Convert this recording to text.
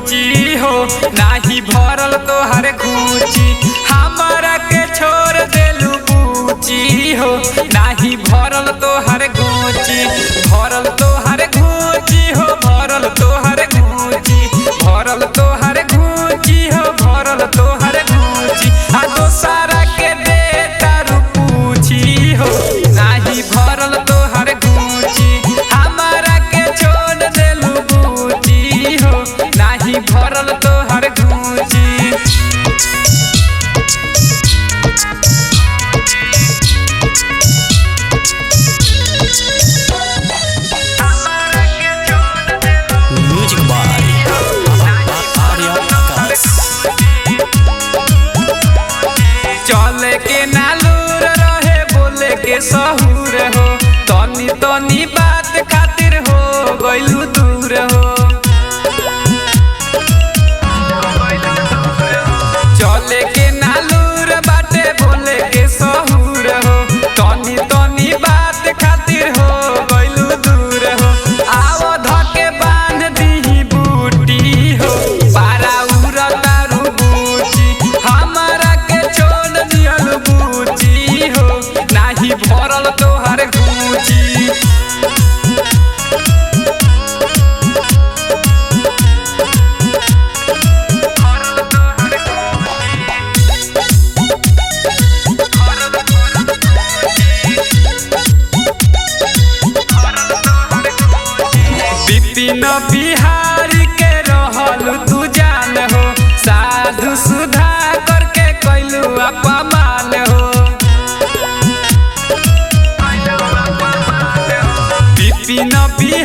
बूची हो नाही भरल तोहर घूची हमरा के छोड़ देलू बूची हो नाही भरल तोहर घूची भरल तोहर घूची हो भरल तोहर घूची भरल तोहर घूची हो भरल तोहर घूची आ दोसारा के दे तारू पूछी हो नाही भरल तोहर घूची हमरा के छोड़ देलू बूची हो नाही भरल तोहर घूची म्यूजिक बाय आर्या आकाश चले के नालूर रहे बोले के सहूर हो तनी तनी बात खातिर हो गइलू दूर हो चले के नालूर बाटे बोले के सहूर हो तनी तनी बात खातिर हो गइलू दूर हो आव धके बांध दीही बूटी हो पारा उरा तारू बूची हमरा के छोड़ दियल बूची हो नाही भरल तोहर गूची विपिन बिहारी के रहल तू जान हो साधु सुधा करके कैलू अपमान हो विपिन बिहारी